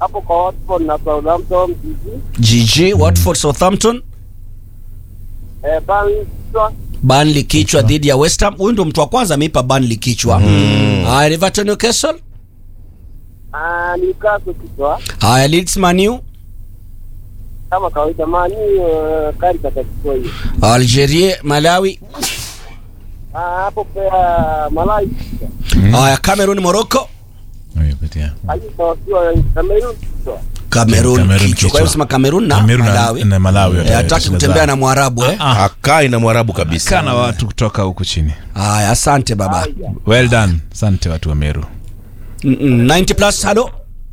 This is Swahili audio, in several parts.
hapo kwa Watford na Southampton jiji GG Watford Southampton eh, Burnley kichwa Burnley kichwa dhidi ya West Ham. Huyu ndo mtu wa kwanza ameipa Burnley kichwa. Haya Everton Newcastle. ah, Newcastle kichwa Haya Leeds Man U. kama kawaida mani uh, kari katachukua hiyo Algeria Malawi. ah, hapo pia Malawi kichwa Haya Cameroon Morocco. Amepatia. Ayuba wakiwa Cameroon kichwa Cameroon Cameroon kichwa. kichwa. Kwa hiyo sema Cameroon na Cameroon na- Malawi. na Malawi Eh, wata- hataki watacheza kutembea zao. na Mwarabu eh. Ah, akai na mwarabu kabisa kana watu kutoka huku chini. Haya asante baba. Well done. Asante watu wa Meru. Mm, mm, 90 plus halo.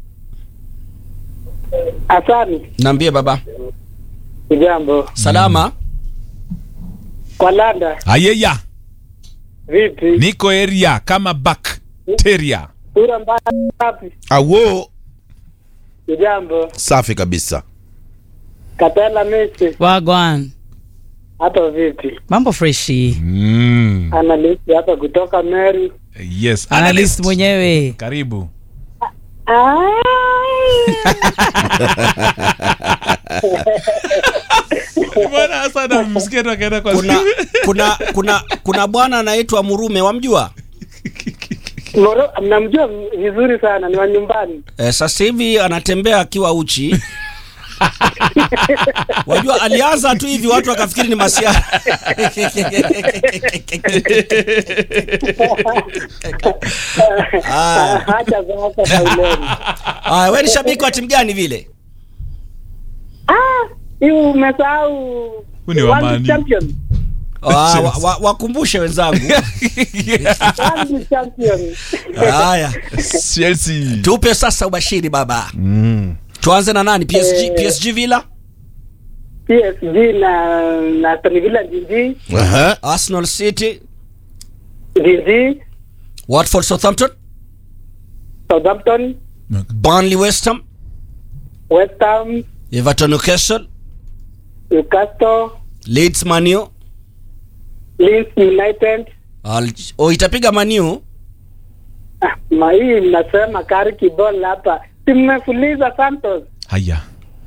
Asani Naambie baba. kijambo Salama. kwa Landa Ayeya, vipi niko area kama bacteria. sura mbaya wapi awo kijambo safi kabisa Katela Messi Wagwan. hapa vipi Mambo freshi. Mm. analyst hapa kutoka Meru Yes, Analyst analyst. mwenyewe. Karibu. Bwana sana msikia tu akaenda kwa Kuna kuna kuna kuna bwana anaitwa Murume wamjua? Moro, mnamjua vizuri sana ni wa nyumbani Eh, sasa hivi anatembea akiwa uchi. Wajua alianza tu hivi watu wakafikiri ni masiara. Ah. hacha sasa kauleni Ah, wewe ni shabiki wa timu gani vile? ah hii umesahau Huyu ni wa World Man U. champion Ah, wa- wa- wakumbushe wenzangu. World champion Haya, Chelsea. tupe sasa ubashiri baba. Mm. Tuanze na nani? PSG Eh. PSG Villa, PSG na na Aston Villa jiji Aha. Arsenal City, jiji Watford Southampton, Southampton Burnley West Ham, West Ham Everton Newcastle, Newcastle Leeds Man U. Leeds United Al- oh, itapiga Man U. ah, ma hii mnasema kari kibol hapa simefuliza Santos Haya.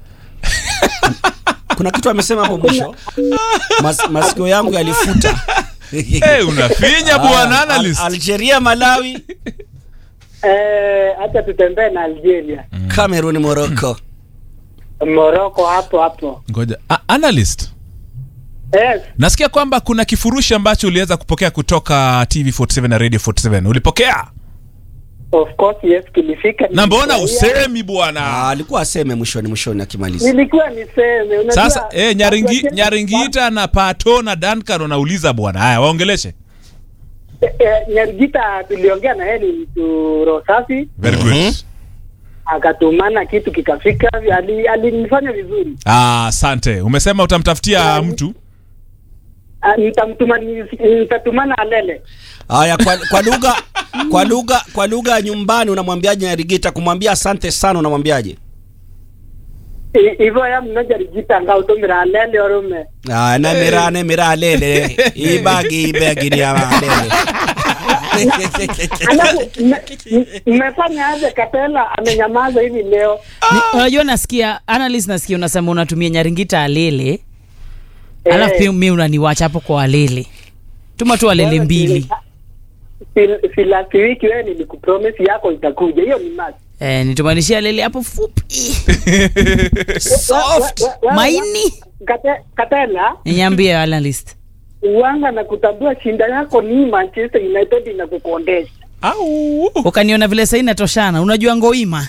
Kuna kitu amesema hapo mwisho. Mas, masikio yangu yalifuta. Eh, unafinya bwana Al- analyst. Algeria, Malawi, eh, acha tutembee na Algeria Cameroon, Morocco. Morocco hapo hapo Ngoja. A- analyst. yes Nasikia kwamba kuna kifurushi ambacho uliweza kupokea kutoka TV47 na Radio 47. Ulipokea? of course yes kilifika Na mbona nilifurahia. usemi bwana? Ah, alikuwa aseme mwishoni mwishoni akimaliza. nilikuwa niseme unajua Sasa eh, Nyaringi, watu wa- Nyaringita na Pato na Duncan wanauliza bwana. Haya, waongeleshe. Eh, eh, Nyarigita tuliongea na yeye ni mtu roho safi Very good. Mhm. akatumana kitu kikafika ali- alinifanya vizuri Ah, asante. Umesema utamtafutia mtu. Ah, nitamtuma nitatumana alele Haya, kwa, kwa lugha kwa lugha kwa lugha ya nyumbani unamwambiaje Nyarigita? Kumwambia asante sana unamwambiaje? I- ivo ya mnoja rigita nga utumira alele orume Ah, na mira na mira lele. Ibagi ibagi ni ya lele. alafu mme- m- mmefanya aje kapela amenyamaza hivi leo Ni- Unajua nasikia analyst nasikia unasema unatumia Nyaringita alele. Eh. Alafu pia mimi unaniwacha hapo kwa alele. Tuma tu alele Wewe mbili. si- si last week wewe nilikupromise yako itakuja hiyo ni must Eh, nitumanishia alele hapo fupi. Soft. We- we- we- Maini. Kate- Katela Niambie analyst. uwanga na kutambua shinda yako ni Manchester United inakukondesha Au. Ukaniona vile sasa inatoshana. Unajua ngoima.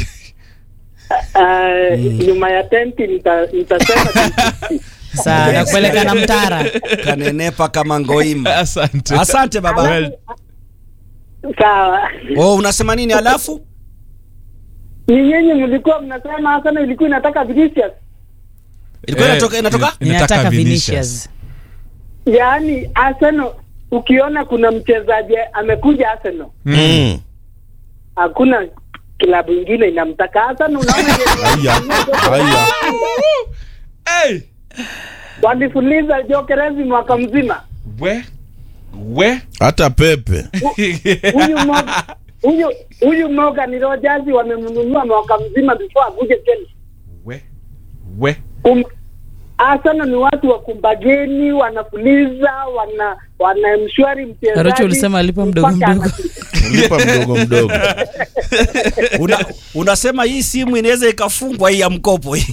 Uh, nyuma ya tenti nita- nitasema Sasa nakupeleka na mtara. Kanenepa kama ngoima. Asante. Asante baba. Well, sawa Oh, unasema nini alafu? ni nyinyi mlikuwa mnasema Arsenal ilikuwa inataka Vinicius Ilikuwa Eh, inatoka inatoka? ina- Ninataka Vinicius. Vinicius. yaani Arsenal ukiona kuna mchezaji amekuja Arsenal Mm. hakuna klabu ingine inamtaka Arsenal unaona Haya. Haya. Hey. walifuliza Jokerezi mwaka mzima We. We. hata pepe huyu Mo- huyu huyu Morgan Rogers wamemnunua mwaka mzima before akuje Chelsea. we we Um, Arsenal ni watu wa kumbageni, wanafuliza, wana wanamshwari mchezaji. Arocho ulisema alipa mdogo mpaka mdogo. anafika. lipa mdogo mdogo Una, unasema hii simu inaweza ikafungwa hii ya mkopo hii.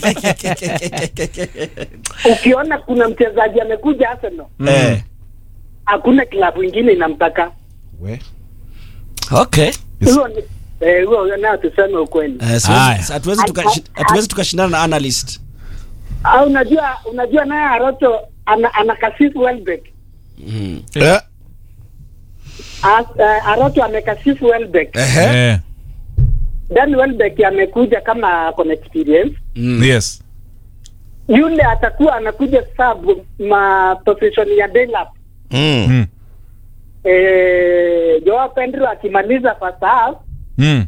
Ukiona kuna mchezaji amekuja Arsenal, Eh, hakuna klabu ingine inamtaka. we okay. Huyo ni eh, huyo huyo nayo tuseme ukweli. Eh, siwezi- Haya. hatuwezi tukashi- hatuwezi tukashindana na analyst. Ah, unajua unajua naye Arocho ana, ana kasifu Welbeck. eh, As, uh, Arocho amekasifu Welbeck. Ehe. eh, Dan Welbeck amekuja kama ako na experience. yes Yule atakuwa anakuja sub ma position ya Delap. mm. mm. Eh, Joao Pedro akimaliza first half, Mm.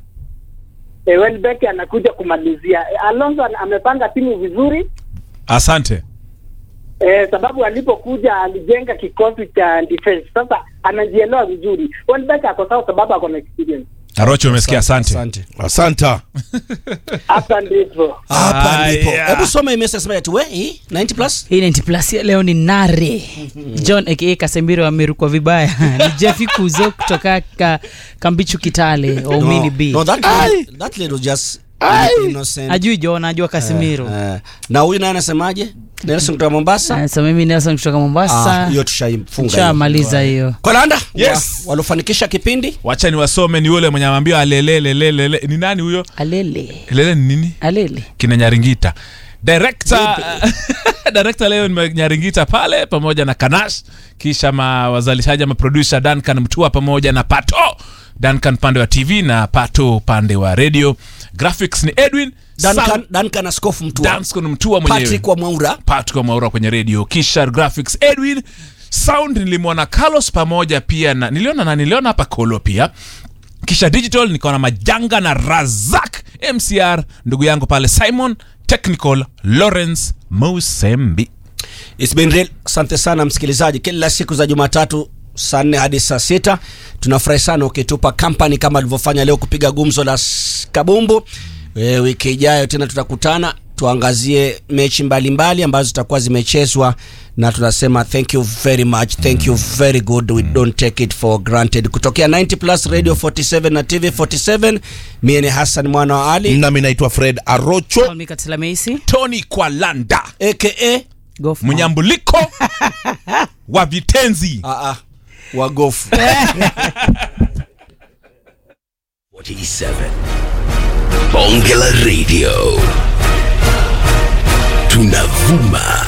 eh, Welbeck anakuja kumalizia. Eh, Alonso ana- amepanga timu vizuri. asante Eh, sababu alipokuja alijenga kikosi cha defense. Sasa anajielewa vizuri. Welbeck ako sawa sababu ako na experience. arocho umesikia asante asanta Hapa ndipo. Hapa ndipo. Aya. Hebu soma hii message sema ati we hii 90 plus. hii 90 plus ya leo ni nare john aka kasembiro amerukwa vibaya ni jeffi kuzo kutoka ka, kambichu kitale omini b No, that that little just innocent. ajui john ajua kasimiro Eh, na huyu naye anasemaje? Nelson kutoka Mombasa. so mimi nelson kutoka Ah, mombasa hiyo tushaifunga. hiyo. shamaliza hiyo Kolanda, Yes. wa, walofanikisha kipindi wacha niwasome ni yule mwenye amwambia alelelelelele ni nani huyo alele lele ni nini alele kina nyaringita director director leo ni nyaringita pale pamoja na kanash kisha ma wazalishaji ama producer duncan mtua pamoja na pato duncan pande wa tv na pato pande wa radio graphics ni edwin Duncan, Sound- Duncan Askofu Mtua. Duncan mtua mwenyewe Patrick wa Mwaura. Patrick wa Maura kwenye radio kisha graphics Edwin sound nilimwona Carlos pamoja pia na niliona na niliona hapa Kolo pia kisha digital nikaona Majanga na Razak MCR ndugu yangu pale Simon technical Lawrence Musembi It's been real. Asante sana msikilizaji, kila siku za Jumatatu saa nne hadi saa sita tunafurahi sana ukitupa kampani kama alivyofanya leo kupiga gumzo la s- kabumbu. E, wiki ijayo tena tutakutana tuangazie mechi mbalimbali mbali, ambazo zitakuwa zimechezwa na tunasema thank you very much thank you very good we don't take it for granted kutokea 90 plus radio 47 na tv 47 mie ni hassan mwana wa ali nami naitwa fred arocho mikatilameisi Tony Kwalanda aka go for mnyambuliko wa vitenzi ah, ah, wagofu 47 Bonge la Radio tunavuma